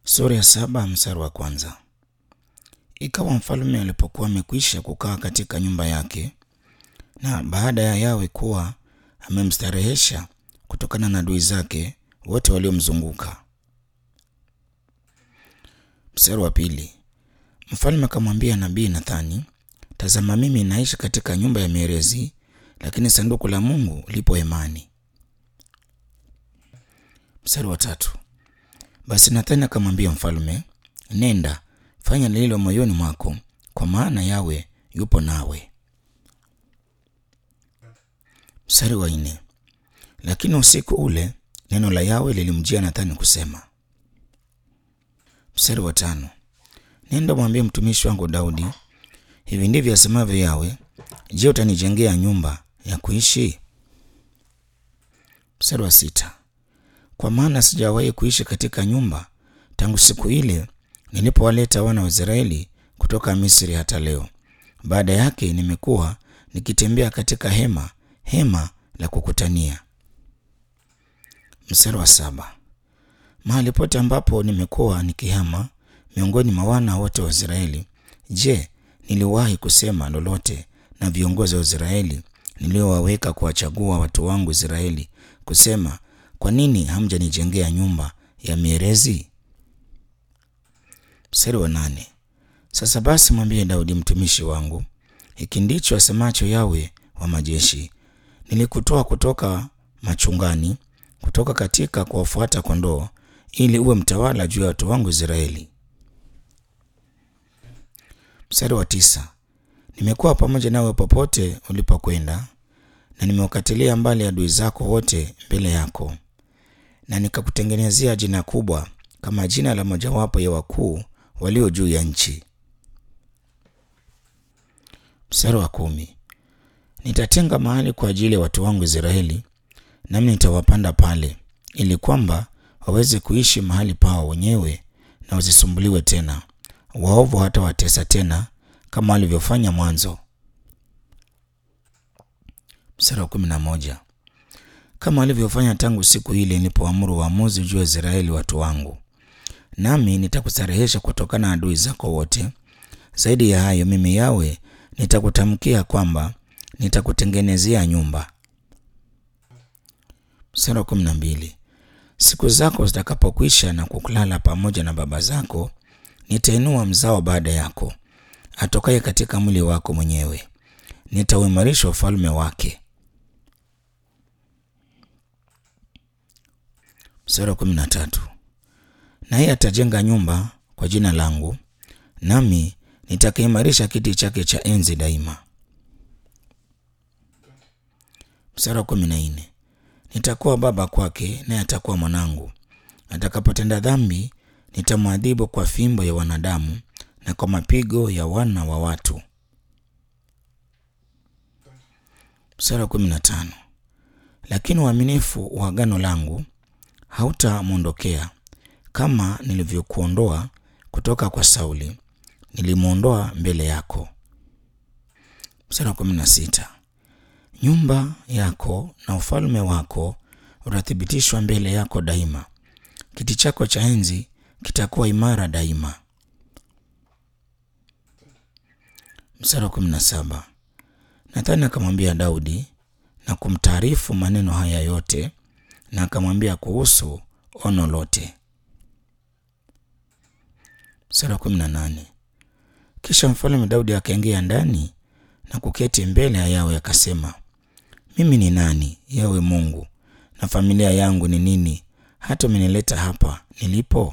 Sura ya saba mstari wa kwanza. Ikawa mfalme alipokuwa amekwisha kukaa katika nyumba yake, na baada ya Yawe kuwa amemstarehesha kutokana na adui zake wote waliomzunguka. Mstari wa pili. Mfalme akamwambia nabii Nathani, tazama, mimi naishi katika nyumba ya mierezi, lakini sanduku la Mungu lipo hemani. Mstari wa tatu. Basi Nathani akamwambia mfalme, nenda fanya lililo moyoni mwako, kwa maana Yawe yupo nawe. Mstari wa nne. Lakini usiku ule neno la Yawe lilimjia Nathani kusema. Mstari wa tano. Nenda mwambie mtumishi wangu Daudi, hivi ndivyo asemavyo Yawe, je, utanijengea nyumba ya kuishi? Mstari wa sita. Kwa maana sijawahi kuishi katika nyumba tangu siku ile nilipowaleta wana wa Israeli kutoka Misri hata leo. Baada yake nimekuwa nikitembea katika hema hema la kukutania. Mstari wa saba. Mahali pote ambapo nimekuwa nikihama miongoni mwa wana wote wa Israeli, je, niliwahi kusema lolote na viongozi wa Israeli niliowaweka kuwachagua watu wangu Israeli, kusema kwa nini hamjanijengea nyumba ya mierezi? Mstari wa nane. Sasa basi mwambie Daudi mtumishi wangu, hiki ndicho asemacho Yawe wa majeshi, nilikutoa kutoka machungani, kutoka katika kuwafuata kondoo, ili uwe mtawala juu ya watu wangu Israeli. Mstari wa tisa. Nimekuwa pamoja nawe popote ulipokwenda, na nimewakatilia mbali adui zako wote mbele yako, na nikakutengenezea jina kubwa kama jina la mojawapo ya wakuu walio juu ya nchi. Mstari wa kumi. Nitatenga mahali kwa ajili ya watu wangu Israeli, nami nitawapanda pale, ili kwamba waweze kuishi mahali pao wenyewe na wasisumbuliwe tena. Waovu hata watesa tena kama walivyofanya mwanzo. Mstari wa kumi na moja. Kama walivyofanya tangu siku ile nilipoamuru uamuzi juu ya Israeli watu wangu nami nitakustarehesha kutokana na adui zako wote. Zaidi ya hayo, mimi Yawe nitakutamkia kwamba nitakutengenezea nyumba. Mstari wa kumi na mbili. Siku zako zitakapokwisha na kulala pamoja na baba zako, nitainua mzao baada yako atokaye katika mwili wako mwenyewe, nitauimarisha ufalme wake. Mstari wa kumi na tatu. Naye atajenga nyumba kwa jina langu, nami nitakiimarisha kiti chake cha enzi daima. Mstari wa kumi na nne. Nitakuwa baba kwake, naye atakuwa mwanangu. Atakapotenda dhambi, nitamwadhibu kwa fimbo ya wanadamu na kwa mapigo ya wana wa watu. Mstari wa kumi na tano. Lakini uaminifu wa agano langu hautamwondokea kama nilivyokuondoa kutoka kwa Sauli, nilimwondoa mbele yako. Mstari wa kumi na sita. Nyumba yako na ufalme wako utathibitishwa mbele yako daima, kiti chako cha enzi kitakuwa imara daima. Mstari wa kumi na saba. Nathani akamwambia Daudi na kumtaarifu maneno haya yote, na akamwambia kuhusu ono lote. Mstari wa kumi na nane. Kisha mfalme Daudi akaingia ndani na kuketi mbele ya Yawe akasema, mimi ni nani, Yawe Mungu, na familia yangu ni nini, hata umenileta hapa nilipo?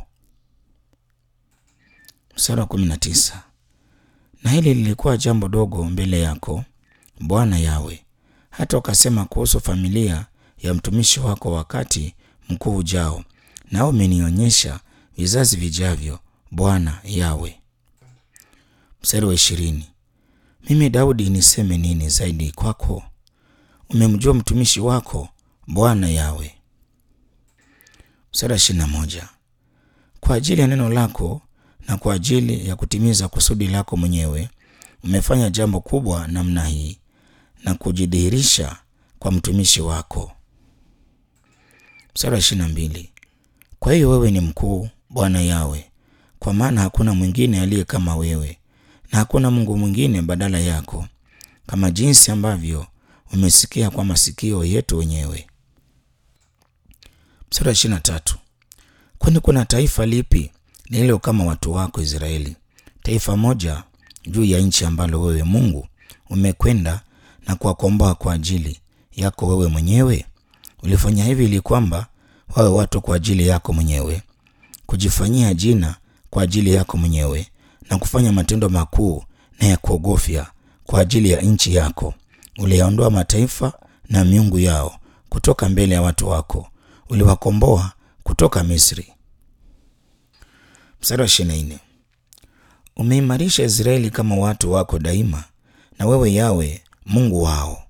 Mstari wa kumi na tisa. Na hili lilikuwa jambo dogo mbele yako Bwana Yawe, hata ukasema kuhusu familia ya mtumishi wako wakati mkuu ujao, nao umenionyesha vizazi vijavyo, Bwana Yawe. Mstari wa ishirini. Mimi Daudi niseme nini zaidi kwako? Umemjua mtumishi wako Bwana Yawe. Mstari wa ishirini na moja. Kwa ajili ya neno lako na kwa ajili ya kutimiza kusudi lako mwenyewe umefanya jambo kubwa namna hii na kujidhihirisha kwa mtumishi wako. Mstari wa ishirini na mbili. Kwa hiyo wewe ni mkuu Bwana Yawe, kwa maana hakuna mwingine aliye kama wewe, na hakuna Mungu mwingine badala yako, kama jinsi ambavyo umesikia kwa masikio yetu wenyewe. Mstari wa ishirini na tatu. Kwani kuna taifa lipi lililo kama watu wako Israeli, taifa moja juu ya nchi ambalo wewe Mungu umekwenda na kuwakomboa kwa ajili yako wewe mwenyewe? Ulifanya hivi ili kwamba wawe watu kwa ajili yako mwenyewe, kujifanyia jina kwa ajili yako mwenyewe, na kufanya matendo makuu na ya kuogofya kwa ajili ya nchi yako. Uliyaondoa mataifa na miungu yao kutoka mbele ya watu wako, uliwakomboa kutoka Misri. Mstari wa ishirini na nne. Umeimarisha Israeli kama watu wako daima, na wewe Yawe Mungu wao.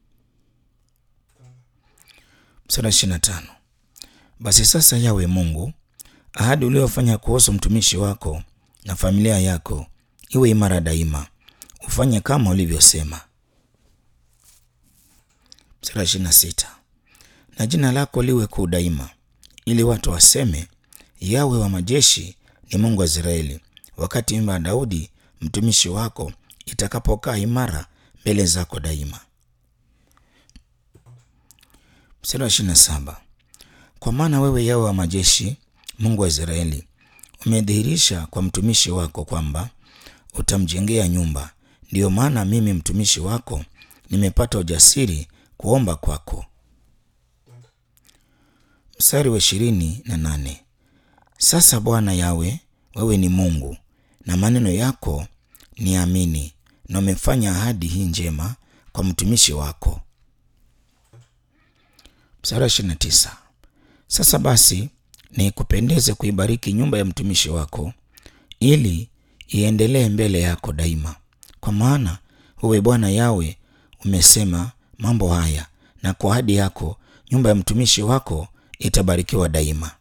Mstari wa ishirini na tano. Basi sasa Yawe Mungu, ahadi uliyofanya kuhusu mtumishi wako na familia yako iwe imara daima, ufanye kama ulivyosema. Mstari wa ishirini na sita. Na jina lako liwe kuu daima, ili watu waseme Yawe wa majeshi ni Mungu wa Israeli, wakati nyumba ya Daudi mtumishi wako itakapokaa imara mbele zako daima. Mstari wa ishirini na saba. Kwa maana wewe Yawe wa majeshi, Mungu wa Israeli, umedhihirisha kwa mtumishi wako kwamba utamjengea nyumba. Ndiyo maana mimi mtumishi wako nimepata ujasiri kuomba kwako. Mstari wa ishirini na nane. Sasa Bwana Yawe, wewe ni Mungu na maneno yako ni amini, na umefanya ahadi hii njema kwa mtumishi wako. Mstari wa ishirini na tisa. Sasa basi nikupendeze kuibariki nyumba ya mtumishi wako, ili iendelee mbele yako daima, kwa maana wewe Bwana Yawe umesema mambo haya, na kwa ahadi yako nyumba ya mtumishi wako itabarikiwa daima.